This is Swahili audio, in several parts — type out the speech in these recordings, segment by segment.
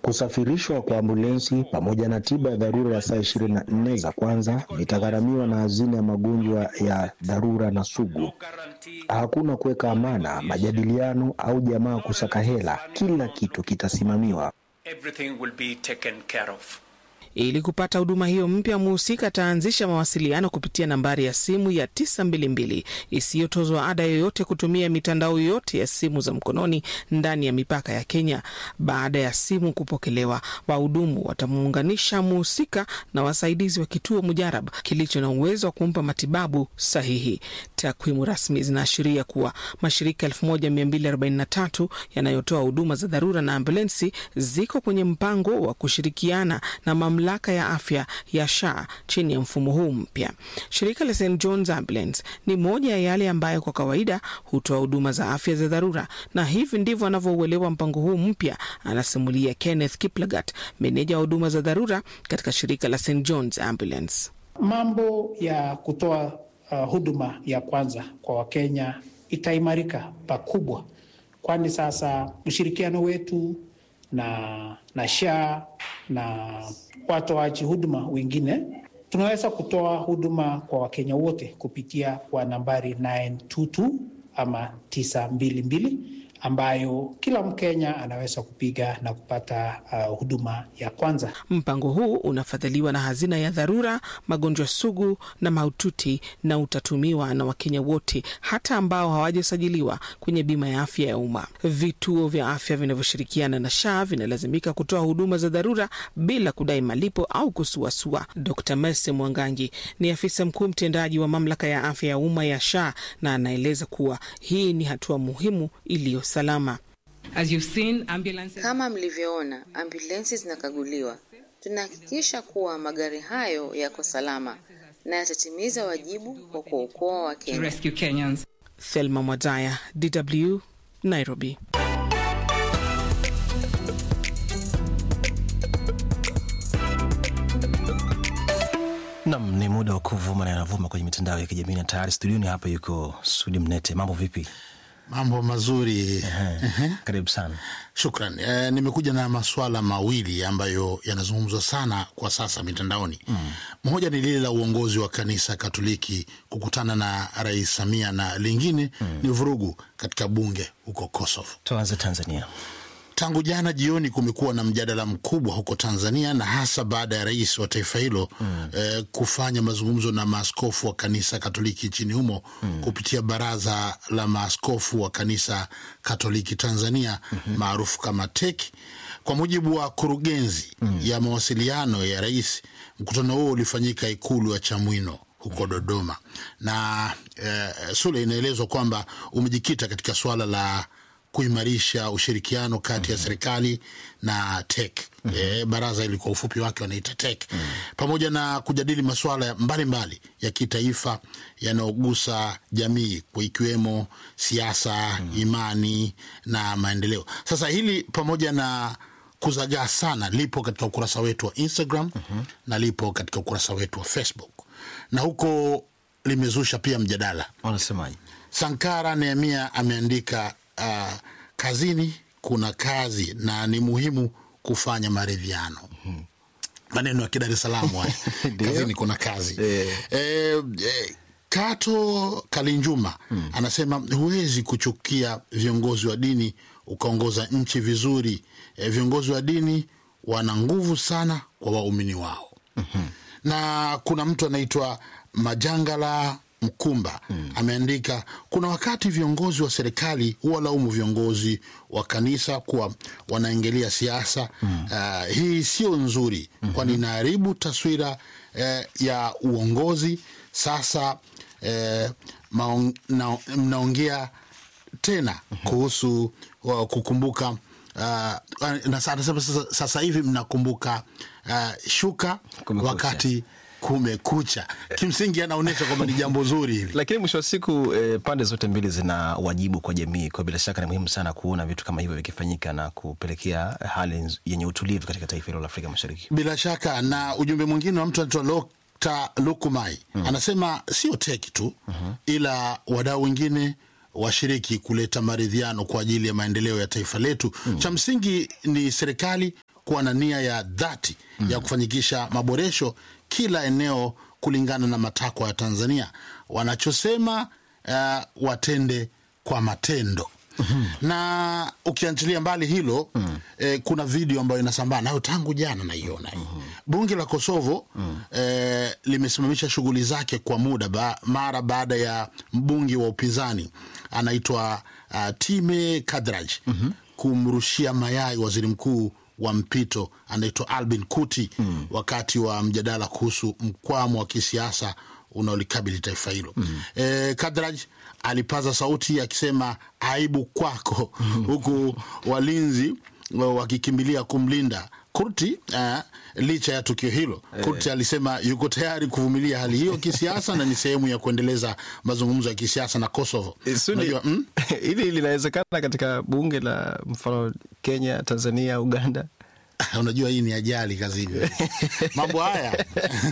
Kusafirishwa kwa ambulensi pamoja na tiba ya dharura ya saa ishirini na nne za kwanza vitagharamiwa na hazina ya magonjwa ya dharura na sugu. Hakuna kuweka amana, majadiliano au jamaa kusaka hela. Kila kitu kitasimamiwa. Everything will be taken care of. Ili kupata huduma hiyo mpya, mhusika ataanzisha mawasiliano kupitia nambari ya simu ya 922 isiyotozwa ada yoyote kutumia mitandao yote ya simu za mkononi ndani ya mipaka ya Kenya. Baada ya simu kupokelewa, wahudumu watamuunganisha mhusika na wasaidizi wa kituo mujarab kilicho na uwezo wa kumpa matibabu sahihi. Takwimu rasmi zinaashiria kuwa mashirika 1243 yanayotoa huduma za dharura na ambulensi ziko kwenye mpango wa kushirikiana na mamlaka ya afya ya SHA chini ya mfumo huu mpya. Shirika la St John's Ambulance ni moja ya yale ambayo kwa kawaida hutoa huduma za afya za dharura, na hivi ndivyo anavyouelewa mpango huu mpya, anasimulia Kenneth Kiplagat, meneja wa huduma za dharura katika shirika la St John's Ambulance. Mambo ya kutoa uh, huduma ya kwanza kwa Wakenya itaimarika pakubwa, kwani sasa ushirikiano wetu na, na SHA na watoaji huduma wengine tunaweza kutoa huduma kwa Wakenya wote kupitia kwa nambari 922 ama 922 ambayo kila Mkenya anaweza kupiga na kupata uh, huduma ya kwanza. Mpango huu unafadhiliwa na hazina ya dharura, magonjwa sugu na mahututi, na utatumiwa na Wakenya wote, hata ambao hawajasajiliwa kwenye bima ya afya ya umma. Vituo vya afya vinavyoshirikiana na SHA vinalazimika kutoa huduma za dharura bila kudai malipo au kusuasua. Dr Mercy Mwangangi ni afisa mkuu mtendaji wa mamlaka ya afya ya umma ya SHA na anaeleza kuwa hii ni hatua muhimu iliyo salama. As you've seen, ambulances... Kama mlivyoona, ambulensi zinakaguliwa. Tunahakikisha kuwa magari hayo yako salama na yatatimiza wajibu wa kuokoa to Wakenya. rescue Kenyans. Thelma Mwadaya, DW, Nairobi. Nam, ni muda wa kuvuma na yanavuma kwenye mitandao ya kijamii na tayari studioni hapa yuko Sudi Mnete. Mambo vipi? Mambo mazuri. Karibu sana. Shukran. E, nimekuja na maswala mawili ambayo yanazungumzwa sana kwa sasa mitandaoni. Moja ni lile la uongozi wa kanisa Katoliki kukutana na Rais Samia na lingine ni vurugu katika bunge huko Kosovo. Tuanze Tanzania. Tangu jana jioni kumekuwa na mjadala mkubwa huko Tanzania na hasa baada ya rais wa taifa hilo eh, kufanya mazungumzo na maaskofu wa kanisa Katoliki nchini humo kupitia baraza la maaskofu wa kanisa Katoliki Tanzania maarufu kama TEC. Kwa mujibu wa kurugenzi ya mawasiliano ya rais, mkutano huo ulifanyika ikulu ya Chamwino huko Dodoma na eh, Sule, inaelezwa kwamba umejikita katika suala la kuimarisha ushirikiano kati ya serikali na TEC. E, baraza ili kwa ufupi wake wanaita TEC, pamoja na kujadili masuala mbalimbali ya kitaifa yanayogusa jamii kwa ikiwemo siasa, imani na maendeleo. Sasa hili pamoja na kuzagaa sana lipo katika ukurasa wetu wa Instagram na lipo katika ukurasa wetu wa Facebook na huko limezusha pia mjadala. Wanasemaje? Sankara Nehemia ameandika uh, kazini kuna kazi na ni muhimu kufanya maridhiano. Maneno ya Kidar es Salaam haya. kazini kuna kazi Eh. eh, eh, Kato Kalinjuma anasema huwezi kuchukia viongozi wa dini ukaongoza nchi vizuri. Eh, viongozi wa dini wana nguvu sana kwa waumini wao na kuna mtu anaitwa Majangala Mkumba ameandika, kuna wakati viongozi wa serikali huwalaumu viongozi wa kanisa kuwa wanaingilia siasa. Ah, hii sio nzuri, kwani inaharibu taswira eh, ya uongozi. Sasa eh, maong, na, mnaongea tena kuhusu wa, kukumbuka uh, na sa- anasema sasa, sasa hivi mnakumbuka uh, shuka Kumekucha. wakati kumekucha. Kimsingi anaonyesha kwamba ni jambo zuri hili. Lakini mwisho wa siku eh, pande zote mbili zina wajibu kwa jamii. Kwa bila shaka ni muhimu sana kuona vitu kama hivyo vikifanyika na kupelekea hali nz- yenye utulivu katika taifa hilo la Afrika Mashariki. Bila shaka na ujumbe mwingine wa mtu anaitwa Lokta Lukumai anasema sio teki tu ila wadau wengine washiriki kuleta maridhiano kwa ajili ya maendeleo ya taifa letu. Cha msingi ni serikali kuwa na nia ya dhati ya kufanyikisha maboresho kila eneo kulingana na matakwa ya Tanzania. Wanachosema uh, watende kwa matendo. na ukiachilia mbali hilo eh, kuna video ambayo inasambaa nayo tangu jana naiona hii. bunge la kosovo eh, limesimamisha shughuli zake kwa muda ba, mara baada ya mbunge wa upinzani anaitwa uh, time kadraj kumrushia mayai waziri mkuu wa mpito anaitwa albin kuti wakati wa mjadala kuhusu mkwamo wa kisiasa unaolikabili taifa hilo mm. e, kadraj alipaza sauti akisema aibu kwako huku walinzi wa- wakikimbilia kumlinda kurti uh, licha ya tukio hilo kurti alisema yuko tayari kuvumilia hali hiyo kisiasa na ni sehemu ya kuendeleza mazungumzo ya kisiasa na kosovo Eh, Sudi, Unajua, mm? hili linawezekana katika bunge la mfano Kenya, Tanzania, Uganda. unajua hii ni ajali kazini mambo haya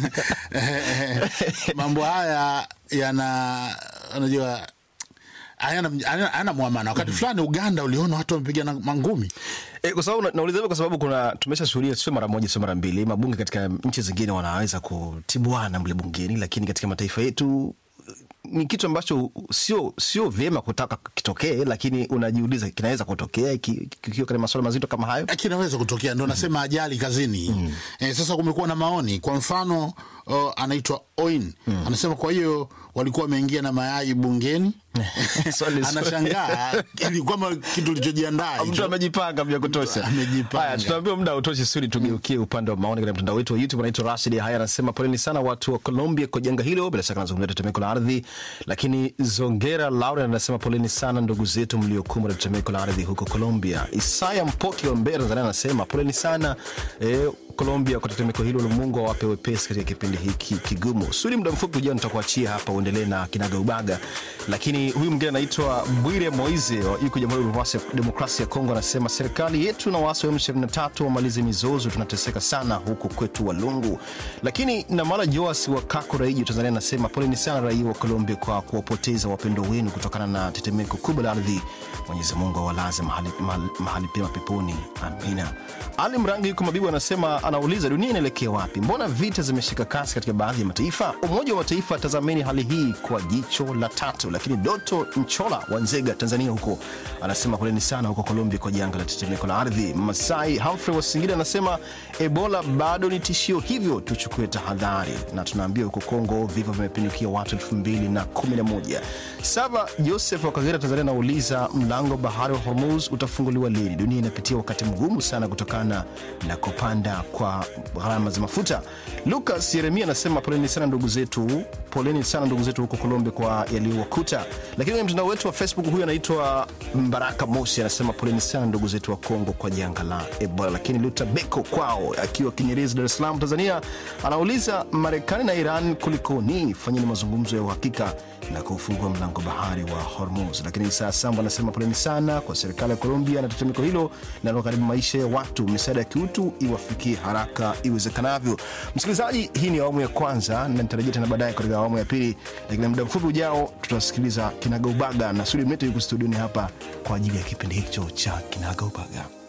mambo haya yana unajua hayana hayana- hayana mwamana wakati fulani uganda uliona watu wamepigana mangumi E, kwa sababu na- nauliza hivyo kwa sababu kuna tumeshashuhudia sio mara moja sio mara mbili mabunge katika nchi zingine wanaweza kutibuana mle bungeni, lakini katika mataifa yetu ni kitu ambacho sio sio vyema kutaka kitokee, lakini unajiuliza kinaweza kutokea ki- kikiwa katika masuala mazito kama hayo. kinaweza kutokea ndo nasema ajali kazini eh, sasa kumekuwa na maoni kwa mfano uh, anaitwa oin anasema kwa hiyo walikuwa wameingia na mayai bungeni Swali- anashangaa ili kwamba kitu lichojiandaa mtu hicho. amejipanga vya kutosha. Amejipanga. Haya, tunaambiwa muda hautoshi, sudi tugeukie upande wa maoni katika mtandao wetu wa YouTube. Anaitwa Rashid Haya anasema poleni sana watu wa Colombia kwa janga hilo, bila shaka anazungumzia tetemeko la ardhi. Lakini Zongera Lauren anasema poleni sana ndugu zetu mliokumbwa na tetemeko la ardhi huko Colombia. Isaya Mpoki wa Mbeya Tanzania anasema poleni sana eh, Colombia kwa tetemeko hilo, Mungu awape wepesi katika kipindi hiki kigumu. Sudi, muda mfupi ujao nitakuachia hapa uendelee na kinaga ubaga, lakini huyu mwingine anaitwa Bwire Moize wa- yuko Jamhuri ya Demokrasia- Demokrasia ya Kongo anasema serikali yetu na waasi wa M23 wamalize mizozo, tunateseka sana huku kwetu Walungu. Lakini Namala Joas wa Kako Raiji Tanzania anasema poleni sana raia wa Colombia kwa kuwapoteza wapendo wenu kutokana na tetemeko kubwa la ardhi. Mwenyezi Mungu awalaze mahali, mahali, mahali pema peponi, amina. Ali Mrangi yuko Mabibu anasema, anauliza dunia inaelekea wapi? Mbona vita zimeshika kasi katika baadhi ya mataifa? Umoja wa Mataifa, tazameni hali hii kwa jicho la tatu. Lakini Doto Nchola wa Nzega, Tanzania huko anasema poleni sana huko Colombia kwa janga la tetemeko la ardhi. Masai Humphrey wa Singida anasema Ebola bado ni tishio, hivyo tuchukue tahadhari, na tunaambiwa huko Kongo vifo vimepindukia watu elfu mbili na kumi na moja. Saba Joseph wa Kagera, Tanzania anauliza mlango bahari wa Hormuz utafunguliwa lini? Dunia inapitia wakati mgumu sana kutokana na kupanda kwa gharama za mafuta. Lucas Yeremia anasema poleni sana ndugu zetu, poleni sana ndugu zetu huko Colombia kwa yaliyowakuta. Lakini kwenye mtandao wetu wa Facebook huyu anaitwa Mbaraka Mosi anasema poleni sana ndugu zetu wa Kongo kwa janga la Ebola. Lakini Luta Beko kwao akiwa Kinyerezi, Dar es Salaam, Tanzania anauliza Marekani na Iran kulikoni? Fanyeni mazungumzo ya uhakika na kufungua mlango bahari wa Hormuz. Lakini Isaa Sambo anasema poleni sana kwa serikali ya Colombia na tetemeko hilo linalogharimu maisha ya watu. Misaada ya kiutu iwafikie haraka iwezekanavyo. Msikilizaji, hii ni awamu ya kwanza na nitarejea tena baadaye katika awamu ya pili, lakini muda mfupi ujao tutasikiliza Kinagaubaga na Sudi Mete yuko studioni hapa kwa ajili ya kipindi hicho cha Kinagaubaga.